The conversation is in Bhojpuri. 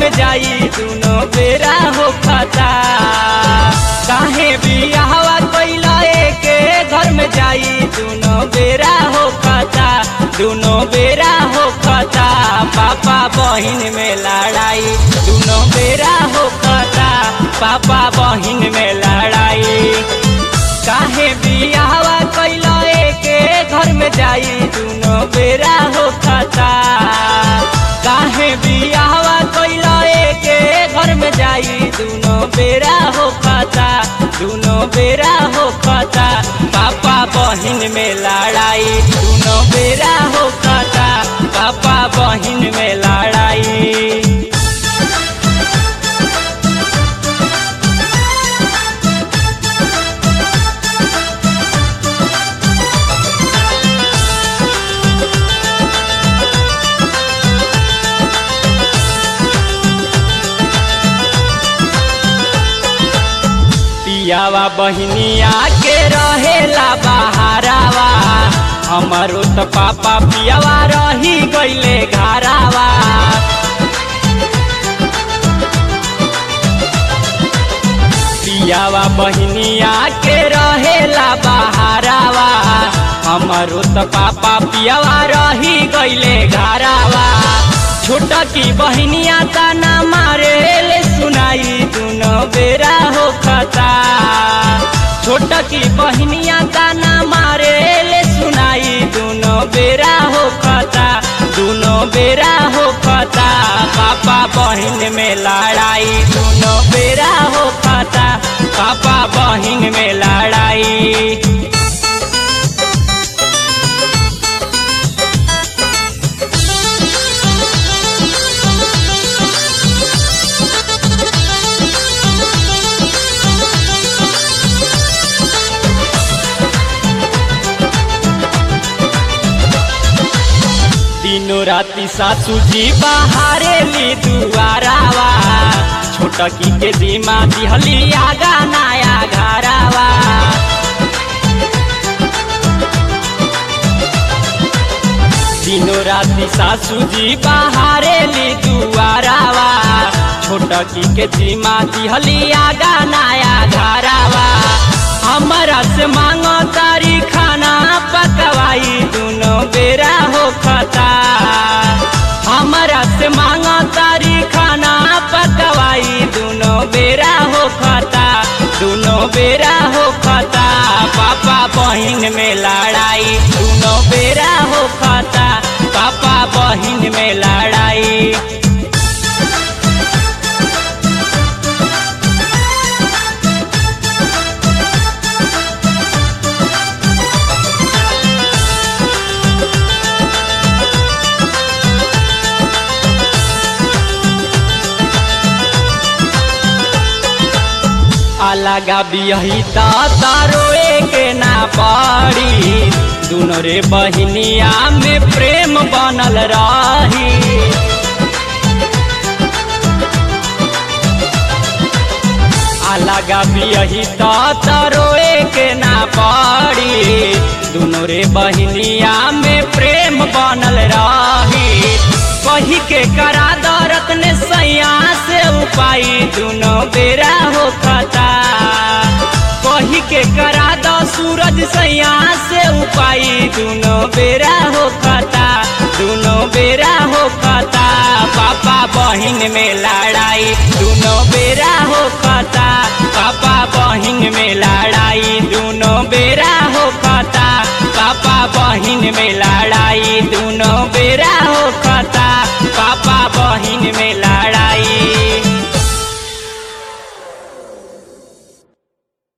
में जाई दुनो बेरा हो खता काहे बियाहवा कैला के घर में जाई दुनो बेरा हो खता दुनो बेरा हो खता पापा बहिन में लड़ाई दुनो बेरा हो खता पापा बहिन में लड़ाई काहे बियाहवा कैला के घर में जाई दुनो बेरा हो खता काहे बियाहवा कैला के घर में जाई दुनो बेरा हो खता दुनो बेरा हो खता पापा बहिन में लड़ाई दुनो बेरा हो खता पापा बहिन में लड़ाई पियावा बहिनिया के रहेला बहारावा हमारो त पापा पियावा रही गईले घरावा पियावा बहिनिया के रहेला बहारावा हमारो त पापा पियावा रही गईले घरावा छोटा की बहिनिया ताना मारे ले सुनाई दुनो बेरा हो खता छोटा की बहिनिया ताना मारे ले सुनाई दुनो बेरा हो खता दुनो बेरा हो खता पापा बहिन में लड़ाई दुनो बेरा हो खता पापा बहिन में लड़ाई दिनो राती सासू जी बाहरे ली दुआरावा छोटकी के दिमा दिहली आगा नया घरावा दिनो राती सासू जी बाहरे ली दुआरावा छोटकी के दिमा दिहली आगा नया घरावा हमारा से मांगो तारी खाना पकवाई दुनो बेरा हो खता हमारा से मांगो तारी खाना पकवाई दुनो बेरा हो खता दुनो बेरा हो खता पापा बहिन में लड़ाई दुनो बेरा हो खता पापा बहिन में लड़ाई अलगा बियही तारोए के ना पड़ी दुनो रे बहिनिया में प्रेम बनल रही अलगा बियही तारोए के ना पड़ी दुनो रे बहिनिया में प्रेम बनल रही कही के करा दरत ने सैया से उपाई दुनो बेरा हो खता कही के करा दो सूरज सैया से उपाई दुनो बेरा हो खता दुनो बेरा हो खता पापा बहिन में लड़ाई दुनो बेरा हो खता पापा बहिन में लड़ाई दुनो बेरा हो खता पापा बहिन में लड़ाई दुनो बेरा हो खता पापा बहिन में लड़ा